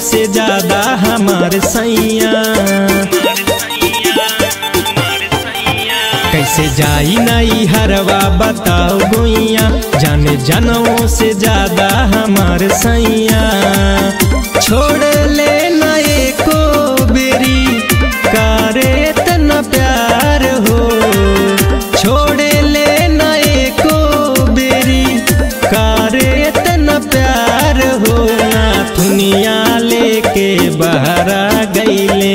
से ज्यादा हमार सैया कैसे जाई नई हरवा बताओ गोइया जाने जनों से ज्यादा हमार सैया छोड़ ले नए को बेरी करे तना प्यार हो छोड़ ले नए को बेरी करे तना प्यार हो ना दुनिया लेके बहरा गईले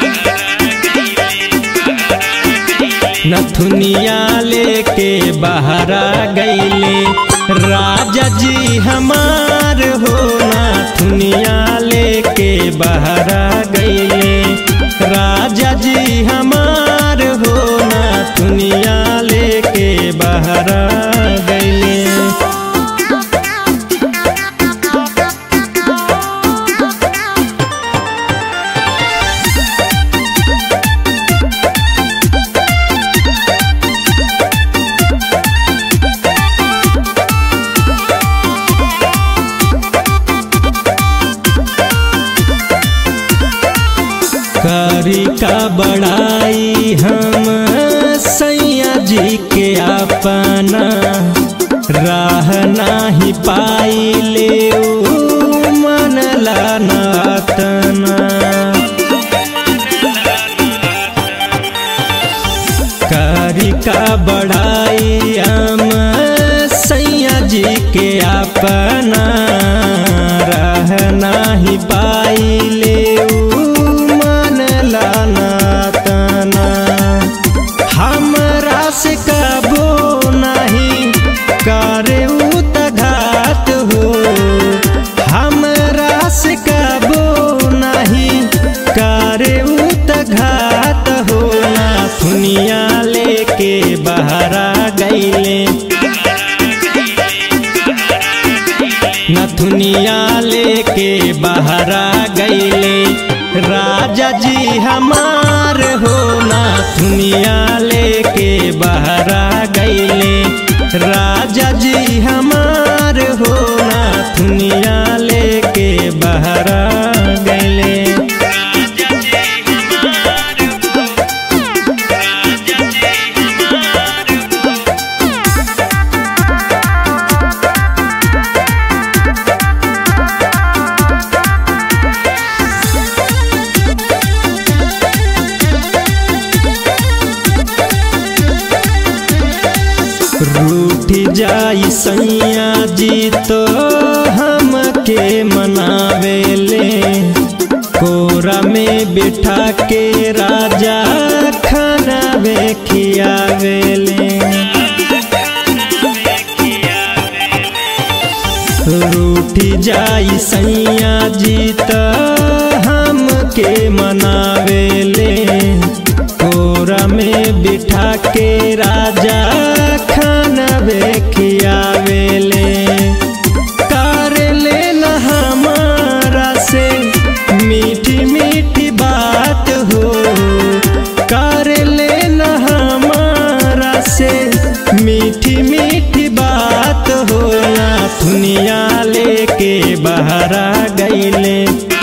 नथुनिया लेके बहरा गईले राजा जी हमार हो नथुनिया लेके बहरा गईले राजा जी हमार हो नथुनिया लेके बहरा गईले करी का बड़ाई हम सैया जी के अपना राह नाही पाई ले मन लातना करी का बड़ाई हम सैया जी के अपना राह नाही पाई ले मन लाना तना हमरा से कबो नहीं करे घात हो हमरा से कबो नहीं करे घात हो ना दुनिया लेके बहरा गईले नथुनिया लेके बहरा गईले राजा जी हमार हो नथुनिया लेके बहरा गईले राजा जी हमार हो नथुनिया लेके बहरा गईले रूठी जाई सैया जी तो हमके मनावेले कोरा में बिठा के राजा खाना वे खियावेले रूठी जाई सैया जी तो हमके मनावेले कोरा में बिठा के राजा खाना वे खियावेले कर लेना हमारा से मीठी मीठी बात हो कर लेना हमारा से मीठी मीठी बात हो ना दुनिया लेके बहरा गईले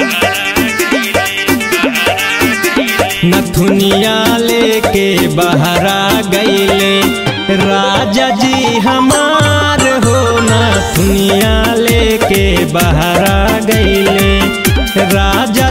नथुनिया लेके बहरा गईले राजा जी हमार हो नथुनिया लेके बहरा गईले राजा